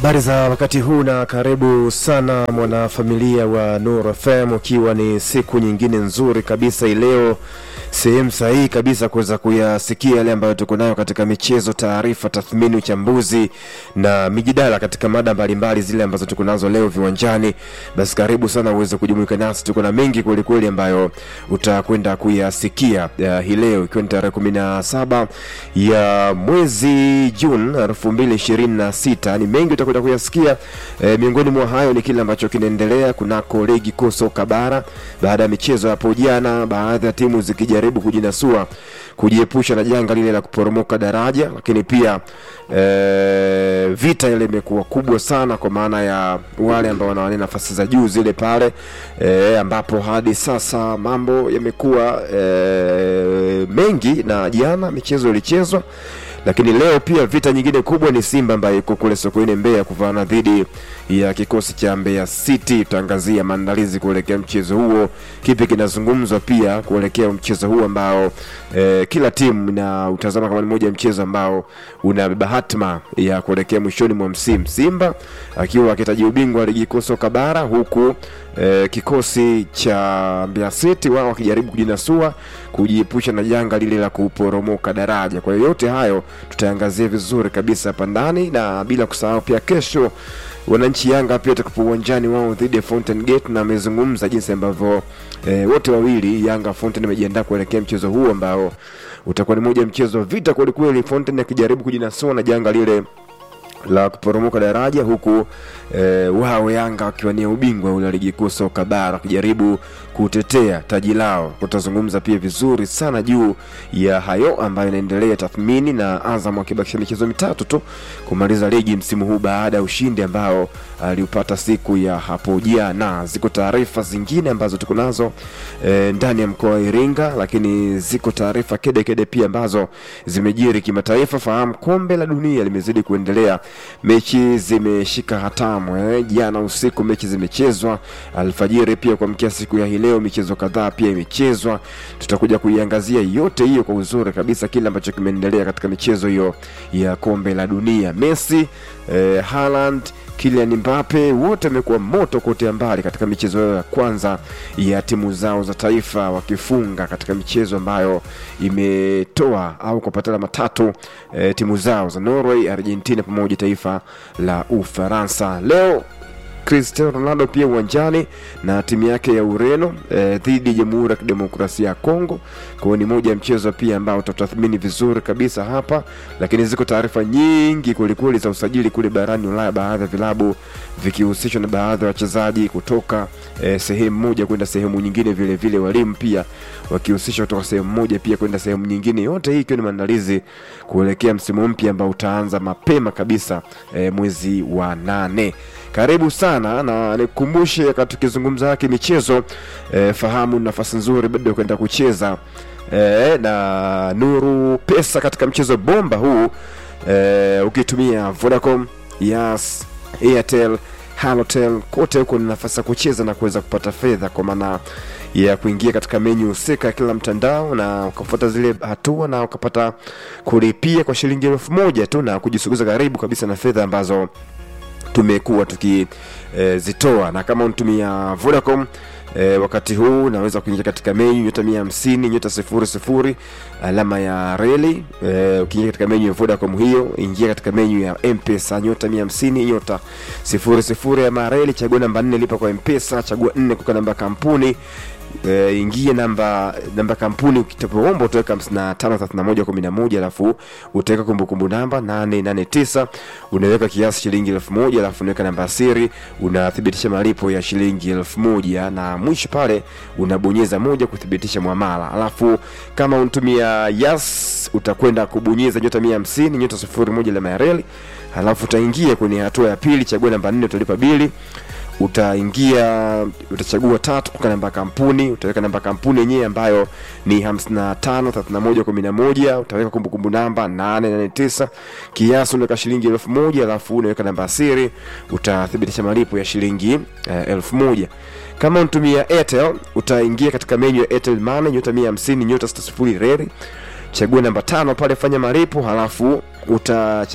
Habari za wakati huu na karibu sana mwanafamilia wa Nuru FM, ukiwa ni siku nyingine nzuri kabisa ileo, sehemu sahihi kabisa kuweza kuyasikia yale ambayo tuko nayo katika michezo, taarifa, tathmini, uchambuzi na mijadala katika mada mbalimbali zile ambazo tuko nazo leo viwanjani. Basi karibu sana uweze kujumuika nasi, tuko na mengi kwelikweli ambayo utakwenda kuyasikia uh, hii leo ikiwa ni tarehe kumi na saba ya mwezi Juni elfu mbili ishirini na sita. Ni mengi utakwenda kuyasikia e, miongoni mwa hayo ni kile ambacho kinaendelea kunako ligi kuu soka bara baada ya michezo hapo jana, baadhi ya timu zikijaribu kujinasua kujiepusha na janga lile la kuporomoka daraja, lakini pia e, vita ile imekuwa kubwa sana kwa maana ya wale ambao wanawania nafasi za juu zile pale e, ambapo hadi sasa mambo yamekuwa e, mengi, na jana michezo ilichezwa lakini leo pia vita nyingine kubwa ni Simba ambaye iko kule Sokoine Mbeya kuvaana dhidi ya kikosi cha Mbeya City. Tutaangazia maandalizi kuelekea mchezo huo, kipi kinazungumzwa pia kuelekea mchezo huo ambao eh, kila timu na utazama kama ni moja ya mchezo ambao unabeba hatma ya kuelekea mwishoni mwa msimu, Simba akiwa akitaji ubingwa wa ligi kuu soka bara huku eh, kikosi cha Mbeya City wao wakijaribu kujinasua kujiepusha na janga lile la kuporomoka daraja. Kwa hiyo yote hayo tutaangazia vizuri kabisa hapa ndani, na bila kusahau pia kesho wananchi Yanga pia watakuwa uwanjani wao dhidi ya Fountain Gate, na amezungumza jinsi ambavyo e, wote wawili Yanga Fountain wamejiandaa kuelekea mchezo huu ambao utakuwa ni moja mchezo wa vita kwelikweli, Fountain akijaribu kujinasua na janga lile la kuporomoka daraja huku e, wao Yanga wakiwania ubingwa ule wa ligi kuu soka bara wakijaribu kutetea taji lao. Tutazungumza pia vizuri sana juu ya hayo ambayo inaendelea tathmini, na Azam akibakisha michezo mitatu tu kumaliza ligi msimu huu baada ya ushindi ambao aliupata siku ya hapo jana. Ziko taarifa zingine ambazo tuko nazo e, ndani ya mkoa wa Iringa, lakini ziko taarifa kede kede pia ambazo zimejiri kimataifa. Fahamu kombe la dunia limezidi kuendelea mechi zimeshika hatamu eh. Jana usiku mechi zimechezwa, alfajiri pia kuamkia siku ya hii leo michezo kadhaa pia imechezwa. Tutakuja kuiangazia yote hiyo kwa uzuri kabisa, kile ambacho kimeendelea katika michezo hiyo ya kombe la dunia. Messi eh, Haaland Kylian Mbappe wote wamekuwa moto kote mbali katika michezo yao ya kwanza ya timu zao za taifa, wakifunga katika michezo ambayo imetoa au kupata alama tatu e, timu zao za Norway, Argentina pamoja taifa la Ufaransa. Leo Cristiano Ronaldo pia uwanjani na timu yake ya Ureno eh, dhidi ya Jamhuri ya Kidemokrasia ya Kongo. Kwa hiyo ni moja ya mchezo pia ambao tutatathmini vizuri kabisa hapa, lakini ziko taarifa nyingi kwelikweli za usajili kule barani Ulaya, baadhi ya vilabu vikihusishwa na baadhi ya wachezaji kutoka eh, sehemu moja kwenda sehemu nyingine, vile vile walimu pia wakihusishwa kutoka sehemu moja pia kwenda sehemu nyingine, yote hii ikiwa ni maandalizi kuelekea msimu mpya ambao utaanza mapema kabisa eh, mwezi wa nane. Karibu sana na nikukumbushe, wakati tukizungumza haki michezo eh, fahamu nafasi nzuri bado kwenda kucheza eh, na Nuru Pesa katika mchezo bomba huu eh, ukitumia Vodacom, Yas, Airtel, Halotel kote huko ni nafasi ya kucheza na kuweza kupata fedha kwa maana ya kuingia katika menyu husika kila mtandao na ukafuata zile hatua na ukapata kulipia kwa shilingi elfu moja tu na kujisogeza karibu kabisa na fedha ambazo tumekuwa tukizitoa e, na kama unatumia Vodacom e, wakati huu unaweza kuingia katika menyu nyota mia hamsini nyota sifuri sifuri alama ya reli e, ukiingia katika menyu ya Vodacom hiyo, ingia katika menyu ya Mpesa nyota mia hamsini nyota sifuri sifuri alama ya reli, chagua namba nne lipa kwa Mpesa, chagua nne kuweka namba kampuni E, ingie namba namba kampuni ukitapoomba utaweka 553111 alafu utaweka kumbukumbu namba 889 unaweka kiasi shilingi elfu moja alafu unaweka namba ya siri unathibitisha malipo ya shilingi elfu moja na mwisho pale unabonyeza moja kuthibitisha mwamala alafu kama unatumia yas utakwenda kubonyeza nyota 150 nyota 01 alama ya reli alafu utaingia kwenye hatua ya pili chagua namba 4 utalipa bili utaingia utachagua tatu kuweka namba kampuni utaweka namba kampuni yenyewe ambayo ni 553111 utaweka kumbukumbu namba 889 kiasi unaweka shilingi elfu moja alafu unaweka namba ya siri utathibitisha malipo ya shilingi uh, elfu moja kama unatumia airtel utaingia katika menyu ya airtel money nyota 150 nyota 60 reri chagua namba tano pale fanya malipo halafu uta